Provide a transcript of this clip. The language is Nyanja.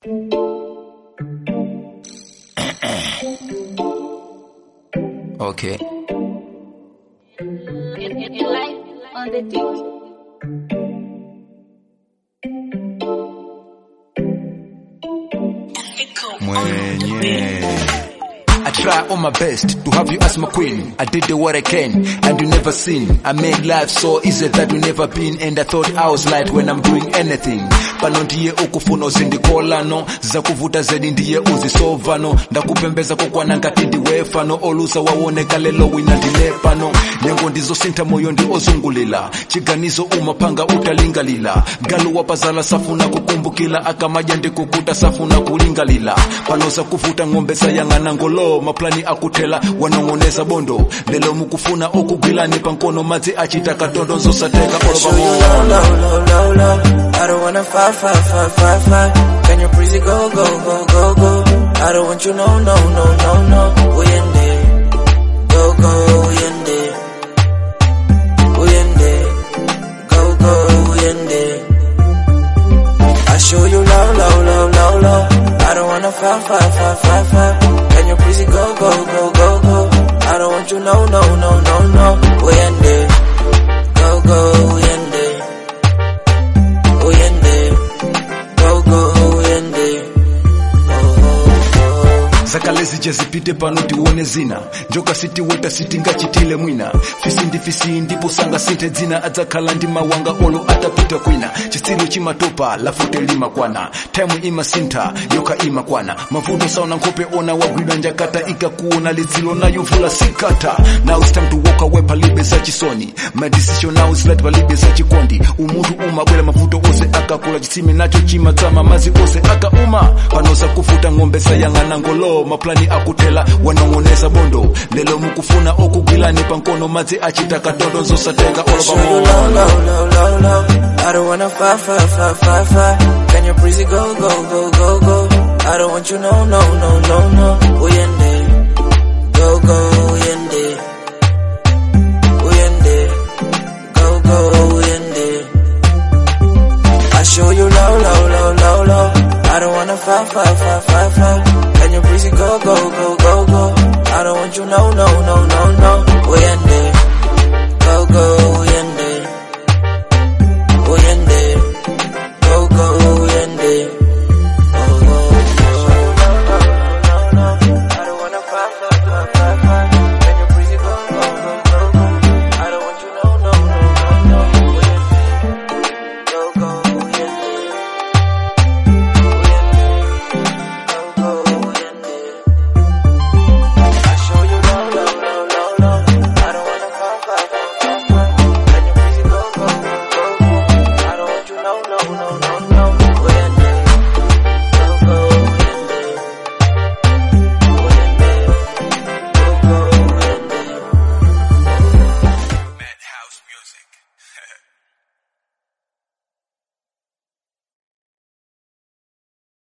Okay. In, in, in life, on the dick. Mwenye. I try all my best to have you as my queen. I did the what I can, and you never seen. I made life so easy that you never been, and I thought I was light when I'm doing anything. Pano ndiye ukufuna uzindikolano zakuvuta zedi ndiye uzisovano ndakupembeza kokwana ngati ndiwefano oluza waoneka lelo wina ndine pano nyengo ndizosintha moyo ndi ozungulira chiganizo umapanga utalingalira galu wapazala safuna kukumbukila akamaja ndikukuta safuna kulingalira pano zakuvuta ng'ombe sayang'ana ngolo maplani akuthela wanong'oneza bondo lelo mukufuna okugwilani pankono madzi achita katondo nzosateka show you low, low, low, low, low. I don't wanna fight, fight, fight, fight, fight. Can you please go, go, go, go, go? I don't want you, no, no, no, no, no. We in there. Go, go, we in there. We in there. Go, go, we in there. I show you low, low, low, low, low. I don't wanna fight, fight, fight, fight, fight. Can you please go, go, go, go, go? I don't want you, no, no, no, no, no. We in there. Go, go, we in there. We in there. Go, go, we in there. Oh, oh, oh. zakale zija zipite pano tione zina njoka sitiweta sitingachitile mwina fisindi fisindi posanga sinthe dzina adzakhala ndi mawanga olo atapita kwina chitsiru chimatopa lafute limakwana time imasintha yoka imakwana mavuto sauna nkhope ona wagwidwa njakata ikakuona lidzilo nayuvula sikata now it's time to walk away palibe zachisoni my decision now is right palibe zachikondi umunthu umabwera mavuto ose akakula chitsime nacho chimatsama mazi ose akauma panoza kufuta ng'ombe sayang'ana ngolo maplani akuthela wanong'oneza bondo lelo mukufuna okugwilani pankono madzi achita katondo nzosatenga olo show you pamona low, low, low, low, low. I don't wanna fight, fight, fight, fight, fight. Can you please go, go, go, go, go? I don't want you, no, no, no, no, no. We in there. Go, go, we in there. We in there. Go, go, we in there. I show you low, low, low, low, low. I don't wanna fight, fight, fight, fight, fight.